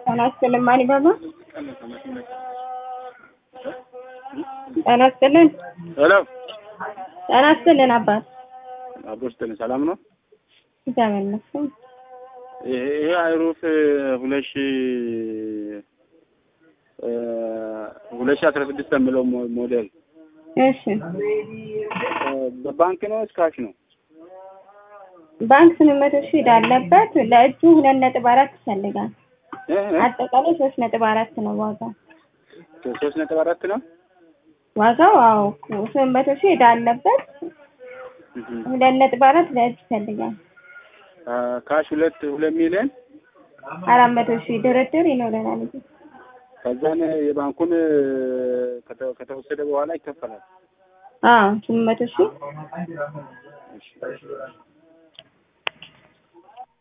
ጤና ይስጥልን ማን ይባላል? ጤና ይስጥልን ሄሎ ጤና ይስጥልን አባት አቦስትን ሰላም ነው። እግዚአብሔር ይመስገን። ይሄ ይሄ አይሩፍ ሁለት ሺ ሁለት ሺ አስራ ስድስት የሚለው ሞ- ሞዴል እሺ በባንክ ነው እስካሽ ነው? ባንክ ስምንት መቶ ሺህ ዕዳ አለበት። ለእጁ ሁለት ነጥብ አራት ይፈልጋል። እ እ አጠቃላይ ሶስት ነጥብ አራት ነው ዋጋው። ሶስት ነጥብ አራት ነው። ዋጋው አዎ ስምንት መቶ ሺህ ዕዳ አለበት። ሁለት ነጥብ አራት ለእጅ ይፈልጋል። አ፣ ካሽ ሁለት ሁለት ሚሊዮን አራት መቶ ሺህ ድርድር ይኖረናል። እንጂ ከዛን የባንኩን ከተ- ከተወሰደ በኋላ ይከፈላል። አዎ ስምንት መቶ ሺህ እሺ።